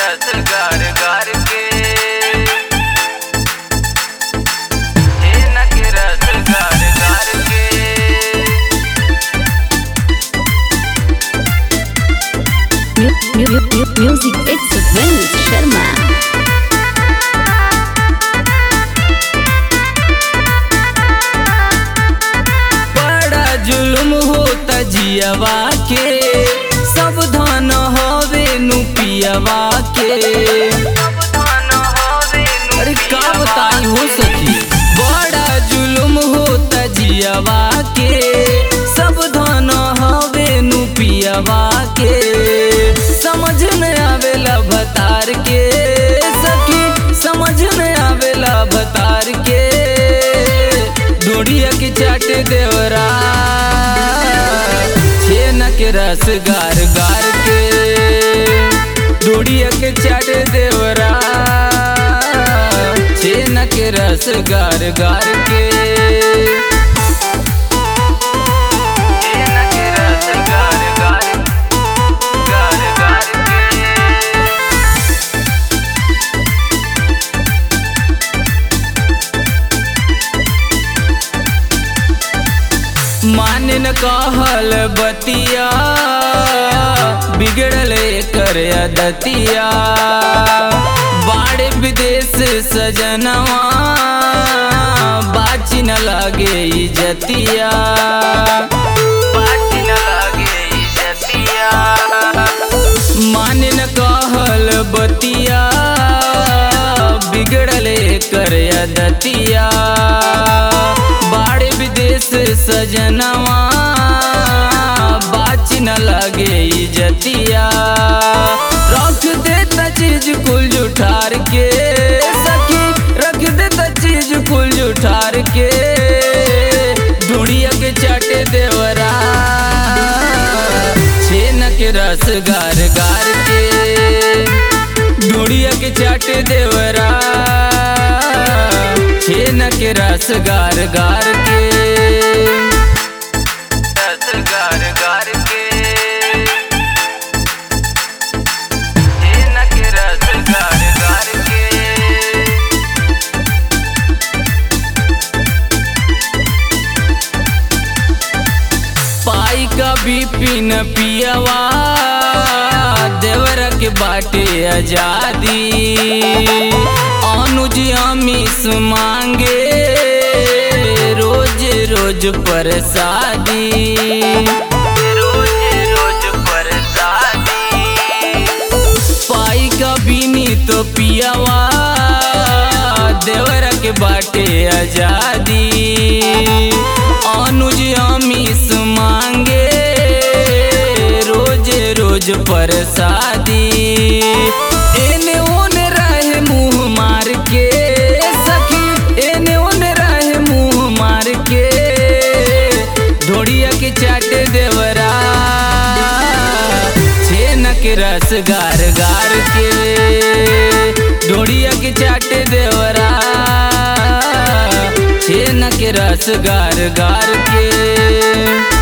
रस गार गार के छेना के रस गार गार के Mu- mu- mu- mu- Music it's Vince Sharma. बड़ा जुल्म होता जियवा के सब धन हवे नु पियवा के अरे का बताई हो सखी बड़ा जुल्म होता जियवा के सब धन हवे नु पियवा के समझ न आवेला भतार के सखी समझ न आवेला भतार के ढोड़िया के चाट देवरा छेना के रस गार गार के ढोड़िया के चाट देवरा छेना के रस गार गार के छेना के रस गार गार गार गार के मान न कहल बतिया बिगड़ल कर दतिया बाड़ विदेश सजनवा बाची न लागे इजतिया बाची न लागे इजतिया मान न कहल बतिया बिगड़ल कर दतिया बाड़ विदेश सजनवा बाच न लगे इजतिया रख देता चीज कुल जुठार के सखी रख देता चीज कुल जुठार के ढूढ़िया के चाटे देवरा छेना के रस गार गार के ढूढ़िया के चाटे देवरा छेना के रस गार गार के रस गार गार के छेना के रस गार गार के पाई का भी पिन पियवा देवर के बाटे आजादी अनुज अमीस मांगे रोज रोज परसादी रोज रोज परसादी पाई का बीनी तो पियावा देवर के बाटे आजादी अनुज अमीस मांगे रोज रोज परसादी एने ओने रहे मुंह मार के सखी एने ओने रहे मुंह मार के ढोड़िया के चाटे देवरा छेना के रस गार गार के ढोड़िया के चाटे देवरा छेना के रस गार गार के